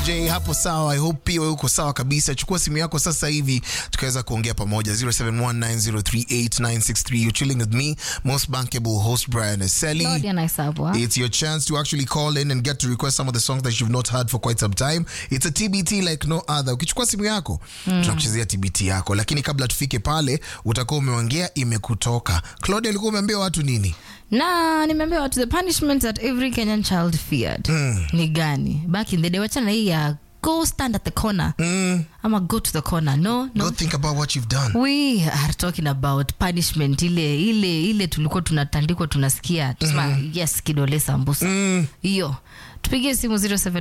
DJ hapo sawa. I hope pia wewe uko sawa kabisa. Chukua simu yako sasa hivi tukaweza kuongea pamoja 0719038963. You're chilling with me, most bankable host Brian Eseli. Claudia Naisabwa. It's your chance to actually call in and get to request some of the songs that you've not heard for quite some time. It's a TBT like no other. Ukichukua simu yako tunakuchezea TBT yako, lakini kabla tufike pale utakuwa umeongea imekutoka. Claudia, ulikuwa umeambia watu nini? na nimeambia watu the punishment that every kenyan child feared ni gani back in the day wachana hii ya go stand at the corner ama go to the corner no Go no think about what you've done. we are talking about punishment ile ile ile tulikuwa tunatandikwa tunasikia tusema yes kidole sambusa hiyo tupigie simu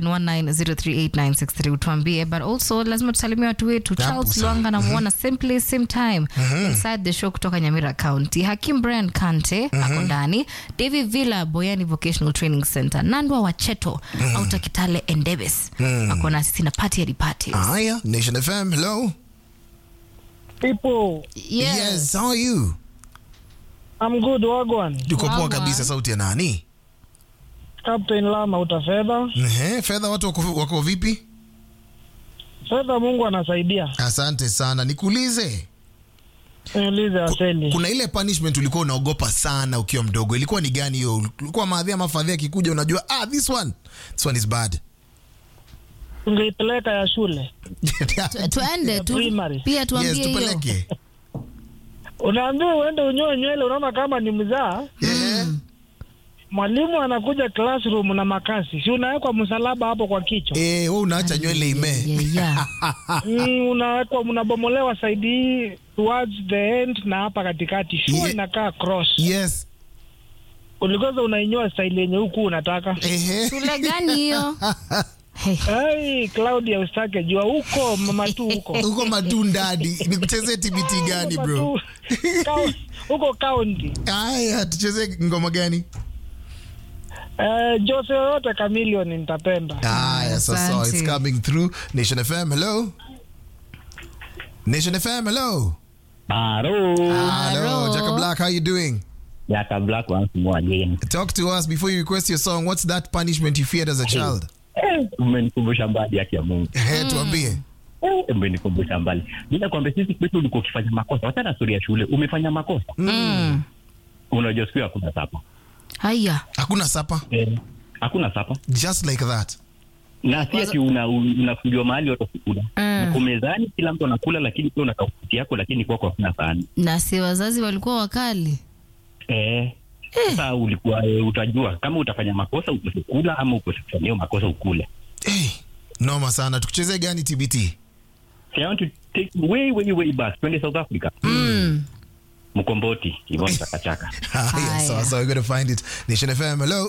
0719038963 utuambie but also lazima tusalimie watu wetu Hapo charles sawa. lwanga namuona same place same time inside the show kutoka nyamira county hakim brian kante ako ndani david villa boyani vocational training center nandwa wacheto auta kitale endebes ako na sisi na party at the party Haya, Nation FM, hello. People, Yes, how are you? I'm good wagwan. Tuko poa Wagwan. kabisa. Sauti ya nani? Captain Lama utafedha. Ehe, fedha watu wako, wako vipi? Fedha Mungu anasaidia. Asante sana. Nikuulize, Niulize Aseli. kuna ile punishment ulikuwa unaogopa sana ukiwa mdogo, ilikuwa ni gani hiyo? Ulikuwa maadhi ama fadhi akikuja unajua, ah, this one, this one is bad. Ungeipeleka ya shule. Tu- tuende tu Primary. pia tuambie yes, hiyo tupeleke. Unaambiwa uende unyoe nywele, unaona kama ni mzaa. Eh, Mwalimu anakuja classroom na makasi, si unawekwa msalaba hapo kwa kichwa eh, wewe unaacha nywele ime. Yeah, yeah. mm, unawekwa unabomolewa side hii towards the end na hapa katikati, shua Ye- inakaa cross. Yes. Ulikoza unainyoa style yenye huku unataka. Ehe. shule gani hiyo Hey. Hey, Claudia usitake jua huko mama tu huko. Uko matundadi. Nikuchezee TBT gani bro? Kau- huko kaunti Aya, tucheze ngoma gani? eh, Jose yoyote kamilioni nitapenda. Aya, so, so it's Asante. coming through. Nation FM, hello. Nation FM, hello. Hello. Hello, Jacob Black, how you doing? Jaka Black once more again. Talk to us before you request your song. What's that punishment you feared as a child? Eh, Umenikumbusha mbali yake ya Mungu. Ehe, tuambie. Eh, Umenikumbusha mbali. Bila kwamba sisi kwetu ulikuwa ukifanya makosa. Wacha na story ya shule. Umefanya makosa. Mm. Unajua siku hakuna sapa. haya Hakuna sapa. Eh, hakuna sapa. Just like that. Na si ati una unafungiwa mahali watu kukula. Mm. Uko mezani kila mtu anakula lakini pia unataka kufuti yako lakini kwako hakuna sahani. na si wazazi walikuwa wakali Eh. Sasa ulikuwa eh, utajua kama utafanya makosa ukose kula ama ukose kufanya hiyo makosa ukule. Hey, noma sana. Tukuchezee gani TBT? So I want to take you way way way back. Twende South Africa. mm. Mkomboti, Yvonne Chakachaka. Ah, yes, so, Haya. so we're going to find it. Nation FM, hello.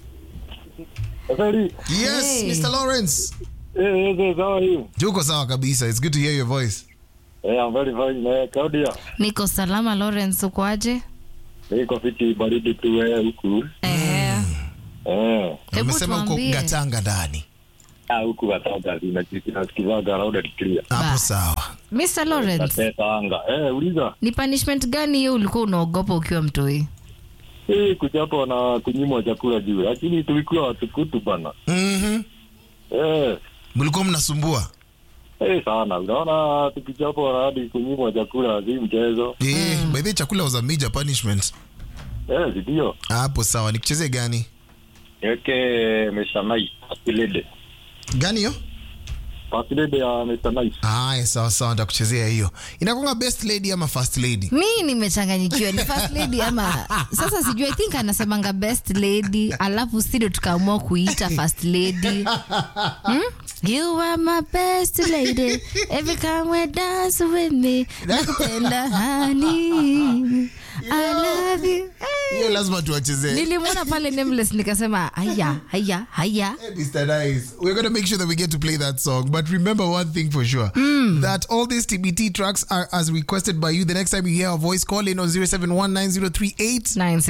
Asali, Yes, Hey. Mr. Lawrence. eh, yes, yes, how are you? Tuko sawa kabisa. It's good to hear your voice. Eh, I'm very fine. Eh, Claudia, niko salama lawrence ukoaje niko fiti baridi tu eh, huku. Ehe. Eh, Hebu Umesema uko tuambie. Gatanga ndani. ah, huku Gatanga zinasikizaga loud and clear. Hapo Bas. sawa. mr lawrence Nateta anga. Eh, uliza. ni punishment gani hiyo ulikuwa unaogopa ukiwa mtoi Eh, kuchapwa na kunyimwa chakula juu. Lakini tulikuwa watukutu bana. Mhm. Eh, Mlikuwa mnasumbua. eh sana. Unaona tukichapwa na hadi kunyimwa chakula si mchezo. Eh, by the way, chakula was a major punishment. Eh, ndio. Hapo sawa. Nikuchezee gani? Yake meshanai. Pasilede. Gani hiyo? Pasilede ya meshanai. Haya, sawa sawa, nitakuchezea hiyo. Inakuanga best lady ama first lady? mi nimechanganyikiwa ni first lady ama sasa sijui i think anasemanga best lady alafu studio tukaamua kuita first lady hmm? you are my best lady every time we dance with me nakupenda honey i love you Hiyo lazima tuwachezee. nilimwona pale nameless nikasema haya haya haya Hey, Mr. Nice. We're going to make sure that we get to play that song. But remember one thing for sure that all these TBT tracks are as requested by you. The next time you hear our voice, call in on 0719038963